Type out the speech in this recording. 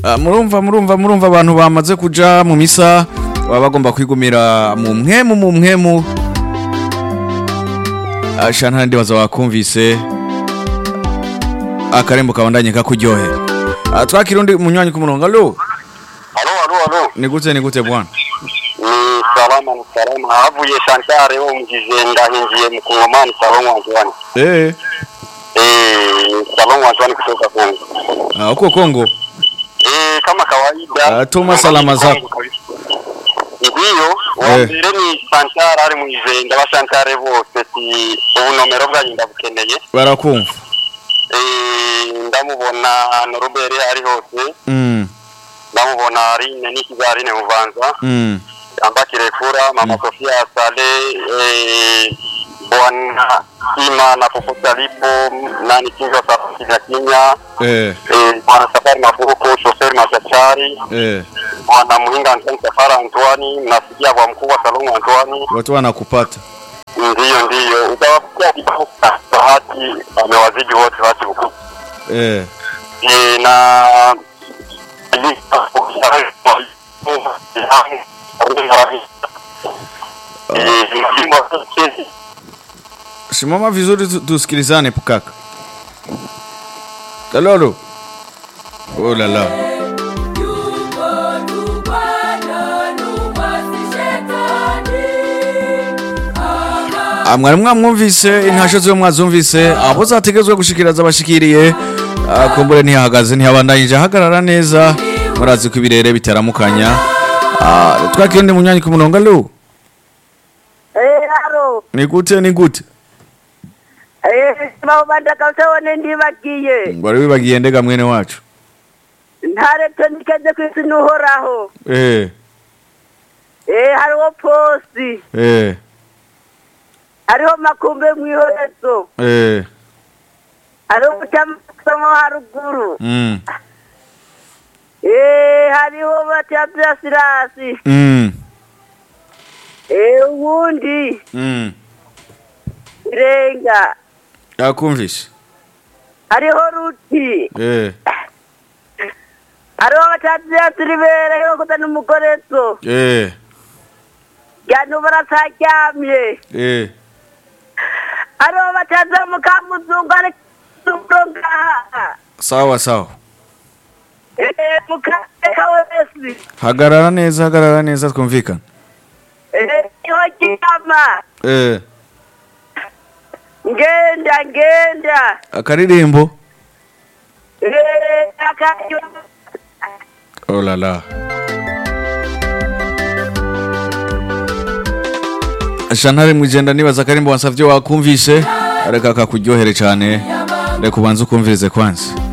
Ah, murumva murumva murumva abantu bamaze kuja mu misa baba bagomba kwigumira mu mwemu mu mwemu asha ntandi baza wakumvise akarembo kabandanye kakuryohera Ah, twakira undi munywanyi ku murongo alo Alo, alo, alo. ni gute ni gute bwana Ni salama, ni salama. Havuye Shantare wo mjizenda hinjiye mkongomani salon wanjwani. eh Eh, salon wanjwani kutoka Kongo. ah, uko Kongo Eh, kama kawaida. Ah, tuma salama zako. Ndiyo, wa Eh. mbere ni Shantare ari mwijenda ba Shantare bose si ubunomero bwanyu ndabukeneye. barakumva Eh, ndamubona Norubere ari hose. mm Ndamubona Arine n'ikizarine muvanza. mm Amba Kirefura, Mama Sofia Sale, eh, Bwana Ima na popote alipo, nani Kinga Safari na Kinya, eh eh, Bwana Safari Mafuruko, Shoferi Machachari, eh Bwana Muhinga Antoni Safari Antwani, mnasikia kwa mkuu wa Salongo Antwani. watu wanakupata Ndiyo, ndiyo, utawapikia kibao cha bahati, amewazidi wote bahati huku. eh Eh, na Eh, simama vizuri tu- tusikilizane kaka kalolo oh la la Ah, mwari mwamwumvise intasho ziwe mwazumvise abo zategezwe gushikiriza abashikiriye Ah, kumbure ntiyahagaze ntiyabandanyije ahagarara neza murazi ko ibirere bitaramukanya Ah, twakira undi munyanyi ku murongo alo Eh, haro. ni gute ni gute Eh, bawubanda kabusabone ndibagiye. wari wibagiye ndega mwene wacu Ntareke nikeze ku isi n'uhoraho. eh Eh, hariho posi. eh Hariho makumbe mw'ihorezo. eh Hariho ubucamasamo haruguru. mm Eh, hariho batya sirasi. mm Eh, uwundi. mm Irenga. yakumvise Hariho ruti. eh Hariho batya siribere. Hariho kuza n'umukorezo. eh Jyana barasaryamye. eh Hariho batya mukamuzungu ari ngaha. sawa sawa Eh, mukateka wese. hagarara neza hagarara neza twumvikana Eh, iho kiyama. eh Ngenda, ngenda. akaririmbo Eh, akayo. oh la la shantare mwijenda nibaza akarimbo wansavye wakumvise areka kakuryohere cane reka ubanze ukumvirize kwanza